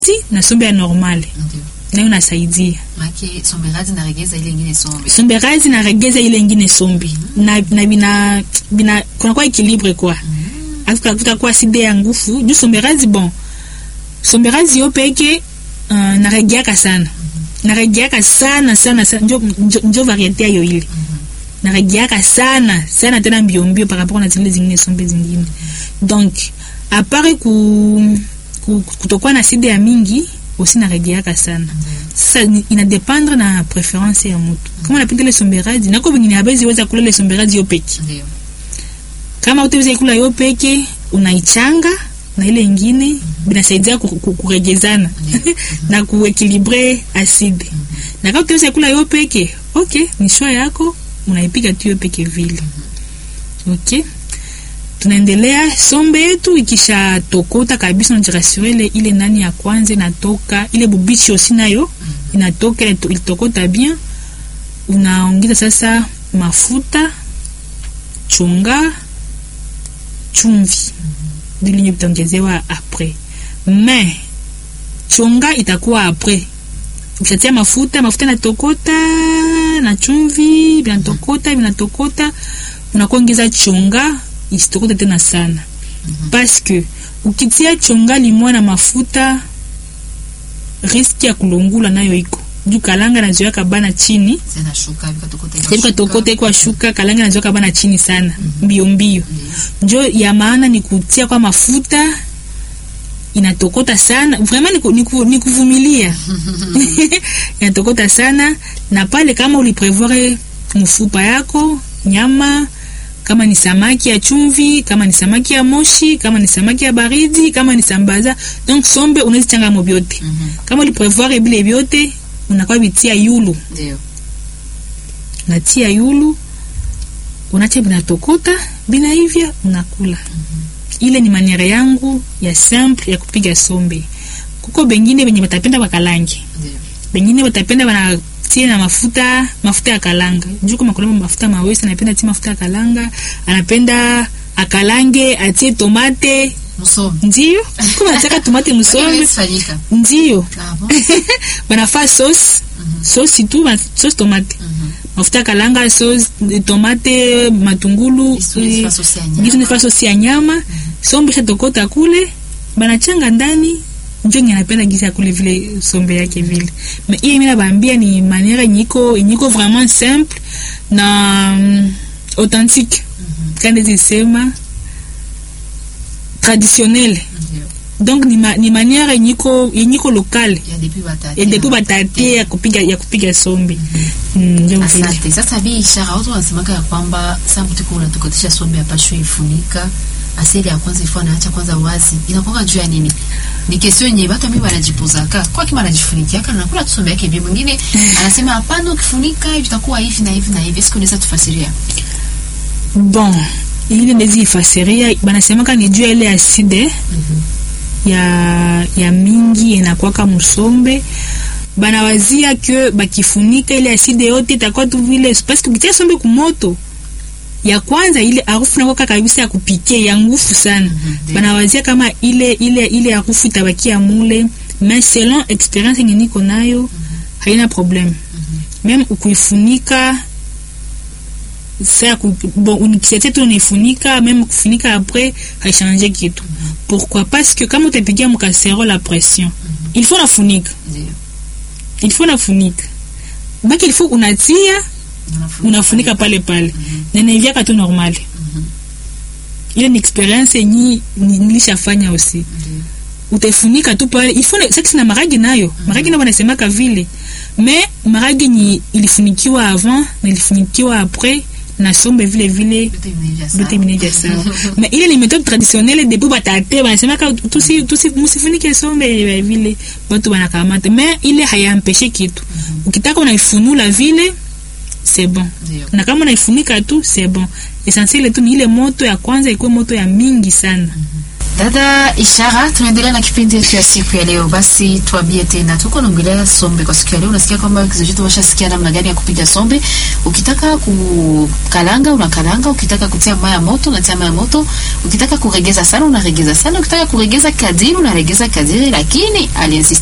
na sombe ya normale Ndio. nayo nasaidia Maana somberazi na regeza ile ingine sombe. somberazi na regeza ile ingine sombi na, na bina, bina kunakuwa ekilibre kwa kutakuwa side ya ngufu juu somberazi bon somberazi yo peke uh, naregeaka sana naregeaka sana sana, sana. Njo, njo, njo variete ayo ile naregeaka sana sana tena mbiombio par rapport na zile zingine sombe zingine donc apare ku, ku, kutokuwa na side ya mingi aussi naregeaka sana sasa ni- inadependre na preference ya mutu kama napenda ile somberazi nako vingine habezi weza kula ile somberazi yo peke Ndio. kama utaweza ikula yo peke unaichanga na ile ingine binasaidia ku- ku- kuregezana na kuekilibre aside na kama utaweza ikula yo peke ok ni shwa yako unaipiga tu yo peke vile ok tunaendelea sombe yetu ikisha tokota kabisa unajirasure ile ile nani ya kwanza inatoka ile bubichi osi nayo inatoka ile to- ilitokota bien unaongeza sasa mafuta chunga chumvi vilinye vitaongezewa apres me chunga itakuwa apres ukishatia mafuta mafuta inatokota na chumvi vinatokota vinatokota unakuongeza chunga isitokote tena sana paske ukitia chunga limwa na mafuta riski ya kulungula nayo iko juu kalanga nazoyaka bana chini Zinashuka vikatokote. Sebuka tokote kwa shuka kalanga nazoka bana chini sana mbio mbio njo ya maana ni kutia kwa mafuta inatokota sana vraiment ni, ku, ni, ku, ni kuvumilia inatokota sana na pale kama uliprevoir mfupa yako nyama kama ni samaki ya chumvi kama ni samaki ya moshi kama ni samaki ya baridi kama ni sambaza donc sombe unazichanga mo vyote Mhm. kama uliprevoir vile vyote unakuwa vitia yulu Ndio. natia yulu unacha binatokota binaivya unakula ile ni maniere yangu ya simple ya kupiga sombe kuko bengine benye batapenda bakalange Ndio. bengine batapenda banatie na mafuta mafuta ya kalanga juu kama kuna mafuta mawesi anapenda atie mafuta ya kalanga anapenda akalange atie tomate Musombe. ndio kama nataka tomate msombe Inafanyika. ndio Ah bon? banafaa sauce sauce tu ma- sauce tomate Mhm. mafuta ya kalanga sauce tomate matungulu Gisu ni fa sauce ya nyama. gisu nifa sosi ya nyama sombe shatokota kule banachanga ndani njo nye napenda gisi ya kule vile sombe yake vile me iye mina baambia ni maniere nyiko nyiko vraiment simple na mm, authentique kandi zisema traditionnelle Ndio. donc ni, ma, ni maniere nyiko yenyiko lokale Ya depuis batati. ya depuis batate ya kupiga ya kupiga sombe Mm, njo vile Asante. Sasa bi ishara watu wanasemaka ya kwamba saa mtu kwa unatokotisha sombe apashwe ifunika asili ya kwanza ifua naacha kwanza wazi inakuwa juu ya nini? Ni kesio yenye watu mimi wanajipozaka kwa kima anajifunikiaka na nakula tu sombe yake bi mwingine anasema hapana, ukifunika hivi itakuwa hivi na hivi na hivi. Siku unaweza tufasiria. bon ile ndezi ifasiria banasemaka ni juu ya ile aside ya ya mingi inakwaka musombe banawazia ke bakifunika ile aside yote itakuwa tu vile parce que ukitia sombe kumoto ya kwanza ile harufu nakwaka kabisa ya kupike ya ngufu sana Mhm, banawazia kama ile ile ile harufu itabakia mule mais selon experience yenye niko nayo haina problème même ukuifunika sa ku, bon unikisete tu unaifunika même kufunika après haichange kitu pourquoi parce que kama utapigia mkaserole à pression il faut nafunika Ndio. il faut nafunika baki il faut unatia unafunika pale pale na inaivyaka tu normal ile ni experience yenye ni- nilishafanya aussi Ndio. utaifunika tu pale il faut sasa na maragi nayo maragi nayo wanasemaka vile mais maragi ni ilifunikiwa avant na ilifunikiwa après na sombe vile vile Yote imeivya sawa. yote imeneja sawa mais ile ni méthode traditionnelle depuis batate banasemaka tusi tusi musifunike sombe ya vile watu wanakamata mais ile hayampeshe kitu ukitaka unaifunula vile c'est bon Ndio. na kama unaifunika tu c'est bon essentiel tu ni ile moto ya kwanza ikuwe moto ya mingi sana Dada Ishara, tunaendelea na kipindi yetu ya siku ya leo. Basi tuambie tena, tuko naongelea sombe kwa siku ya leo. Unasikia kwamba kizochetu washasikia namna gani ya kupiga sombe. Ukitaka kukalanga unakalanga, ukitaka kutia maji ya moto unatia maji ya moto, ukitaka kuregeza sana unaregeza sana, ukitaka kuregeza kadiri unaregeza kadiri, lakini aliinsist